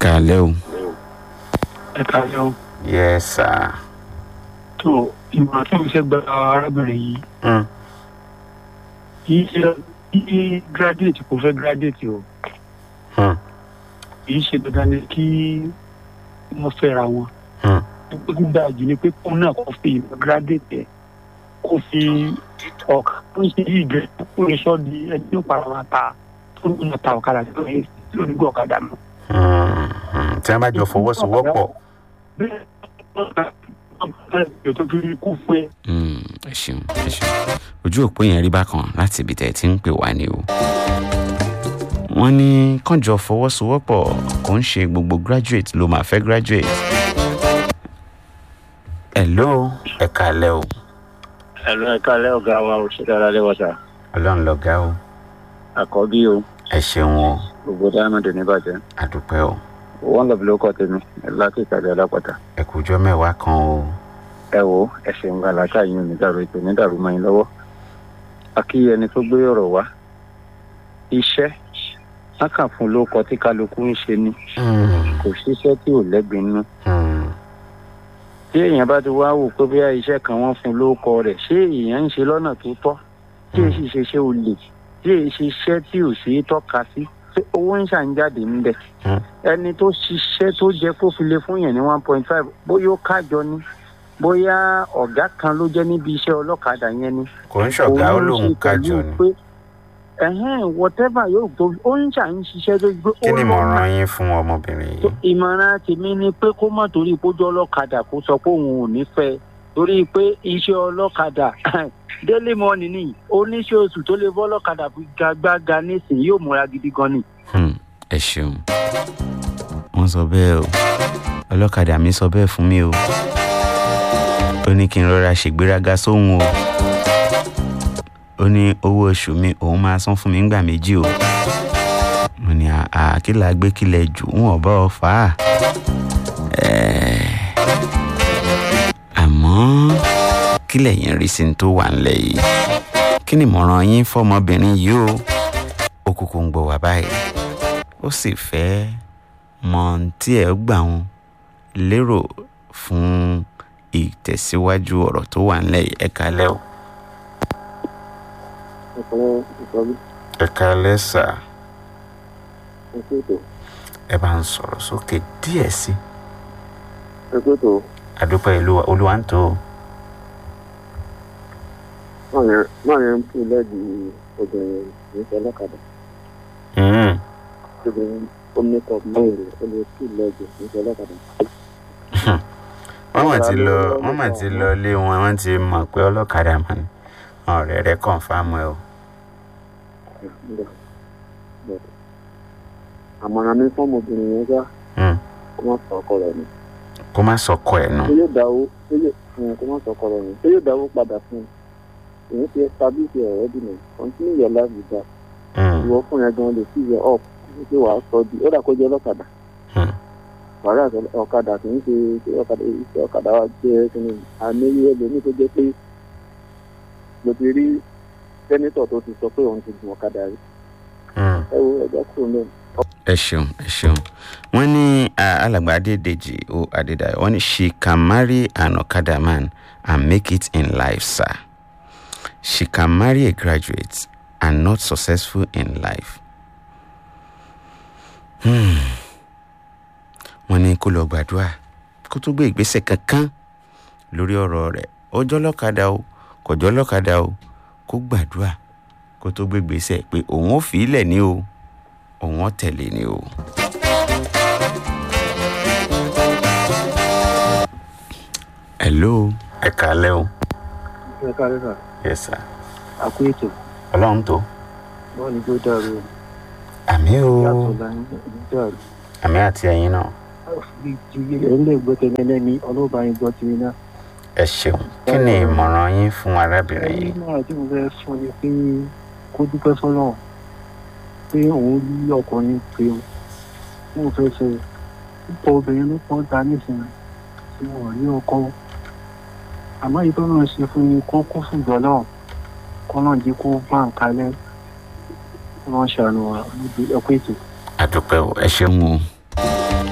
káalẹ́ o. ẹ káalẹ́ o. yes sir. tó ìmọ̀ràn tí mo fẹ́ gba arábìnrin yìí Mm. kì í ṣe kí graduate kò fẹ́ graduate o Mm. kì í ṣe dandan ni kí wọ́n fẹ́ra wọn. Mm. ó ti dáa jù ni pé kóun náà kò fi ìmọ̀ graduate ẹ̀ kó fi ọ̀kà tó ń ṣe yìí gẹ̀ kó lè sọ di ẹni tó para wọn ta tó ń lọ ta ọ̀kadà tó ń tí ò ní gbọ́ ọ̀kadà mọ́. Mm. Mm. tí wọ́n bá jọ fọwọ́sowọ́pọ̀. bẹ́ẹ̀ ọ̀kadà tó fi kú fún ẹ. Mm, ẹ ṣeun ẹ ṣeun ojú òpó yẹn rí bákan láti ibi tẹ̀ tí ń pè wá ni o. wọ́n ní kànjọ fọwọ́sowọ́pọ̀ kò ń ṣe gbogbo graduate ló máa fẹ́ graduate. hello ẹ káalẹ́ o ẹ̀rọ ẹ̀ka alẹ́ ọ̀gá wa ò ṣe dára lẹ́wọ̀ sá ọlọ́run lọ́gá o àkọ́bí o ẹ ṣeun o gbogbo diamond níbàjẹ́ àdúpẹ́ o wọ́n lọ bí ló kọ́ tèmi láti ìtajà alápàtà ẹ kújọ́ mẹ́wàá kan o. ẹ wo ẹsẹ̀ ń gbàlá káyìn ò ní dàrú ètò ní dàrú mọ́ yín lọ́wọ́ akí ẹni tó gbé ọ̀rọ̀ wá iṣẹ́ lákà fún ló kọ tí kálukú ń ṣe ni Mm. kò síṣẹ́ tí ò lẹ́gbẹ̀ẹ́ nínú Mm. tí èèyàn bá ti wá wò pé bóyá iṣẹ́ kan wọ́n fún lóko rẹ̀ ṣé èèyàn ń ṣe lọ́nà tó tọ́ tí èsì ṣe ṣe olè tí èsì iṣẹ́ tí ò ṣe é tọ́ka sí ṣé owó ń ṣàǹjáde ńbẹ Mm. ẹni tó ṣiṣẹ́ tó jẹ́ kó fi lè fún yẹn ní one point five bóyá ó kájọ ni bóyá ọ̀gá kan ló jẹ́ níbi iṣẹ́ ọlọ́kadà yẹn ni kò ń ṣọ̀gá ó òun ló lóun ṣe kájọ pẹ̀lú ni. pé ẹ̀hẹ́n whatever yóò tó ó ń ṣà ń ṣiṣẹ́ tó gbé kí ó ni lọ ìmọ̀ràn yín fún ọmọbìnrin tó yìí. ìmọ̀ràn tèmi ni pé kó má torí ìpójú ọlọ́kadà kó sọ pé òun ò ní fẹ́ torí pé iṣẹ́ ọlọ́kadà daily money ni oníṣẹ́ oṣù tó lè bọ́ ọlọ́kadà fi gagbága nísìnyí yóò múra gidi gan ni. Hmm, ẹ ṣeun wọ́n sọ bẹ́ẹ̀ o ọlọ́kadà mi sọ bẹ́ẹ̀ fún mi o ó ní kí n rọra ṣègbéraga sóhun o ó ní owó oṣù mi òun máa san fún mi ńgbà méjì o mo ní àkìlà gbé kílẹ̀ jù ń ọ̀bá ọ̀fà àmọ́ kílẹ̀ yẹn rí sí ní tó wà ńlẹ̀ yìí kí ni ìmọ̀ràn yín fọmọbìnrin yìí o ó kúkú ń gbọ́ wá báyìí ó sì fẹ́ mọ ohun tí ẹ gbà wọn lérò fún ìtẹ̀síwájú ọ̀rọ̀ tó wà ńlẹ̀ yìí ẹ kálẹ́ o. ẹ kálẹ́ sà ẹ bá ń sọ̀rọ̀ sókè díẹ̀ sí i àdúpẹ́ ìlú olúwa ń tó o. máa yẹn ń pè lẹ́ẹ̀dì obìnrin níṣẹ́ ọlọ́kadà Mm. obìnrin ó mẹ́kọ̀ mẹ́rin ó lè pè lẹ́ẹ̀dì níṣẹ́ ọlọ́kadà. wọ́n mà ti lọ wọ́n mà ti lọ ilé wọn wọ́n ti mọ̀ pé ọlọ́kadà mà ní ọ̀rẹ́ rẹ̀ kọ̀ǹfàmù ẹ o. àmọ̀ràn mi fún ọmọbìnrin yẹn gbá Mm. kó má sọ ọkọ rẹ̀ nù. kó má sọkọ ẹ̀ nù. ṣé yóò dáwó ṣé yóò fún un kó má sọ ọkọ rẹ̀ nù ṣé yóò dáwó padà fún un èyí ti establish ẹ̀ already nù continue your life with that Mm. ìwọ fún yẹn gan lè fi yẹ up ṣé wàá sọ di ó dà kó jẹ́ ọlọ́kadà Mm. wàhálà ọ̀kadà kì í ṣe ṣe ọ̀kadà iṣẹ́ ọ̀kadà wa jẹ́ kíni àmì ẹlòmíì tó jẹ́ pé mo ti rí sẹ́nítọ̀ tó ti sọ pé òun ti gun ọ̀kadà rí Mm. ẹ wo ẹ̀jẹ̀ kúrò náà. ẹ ṣeun ẹ ṣeun wọn ní ah, alàgbà adédèjì o adédayọ wọn ní she can marry an okada man and make it in life sir she can marry a graduate and not successful in life. Hmm. wọn ní kó lọ gbàdúrà kó tó gbé ìgbésẹ̀ kankan lórí ọ̀rọ̀ rẹ̀ ọjọ́ lọ́kadà o kọjọ́ lọ́kadà o kó gbàdúrà kó tó gbé ìgbésẹ̀ pé òun ò fi í lẹ̀ ní o òun ò tẹ̀lé ni o. hello ẹ kálẹ́ o. ẹ kárí sà yes sir. àkó ètò ọlọ́run tó. wọn ni tó dàrú àmì o yàtọ̀ láyé dàrú àmì àti ẹ̀yin náà ẹ̀ ń lè gbọ́ tẹ̀lé lẹ́ni ọlọ́ba yín gbọ́ tìrì náà. ẹ ṣeun kí ni ìmọ̀ràn yín fún arábìnrin ẹni yìí. náà tí mo fẹ́ fún ni pé kó dúpẹ́ fọlọ́ pé òun rí ọkùnrin pé o mo fẹ́ ṣe púpọ̀ obìnrin ló pọ̀ ta nísìnyí tí wọ́n rí ọkọ àmọ́ èyí tó náà ṣe fún ni kó kó fún ìjọlọ́ kó náà jí kó bá ń kalẹ̀ kó náà ṣàánú wa níbi ẹ̀kọ́ ètò. àdúpẹ́ o ẹ ṣeun o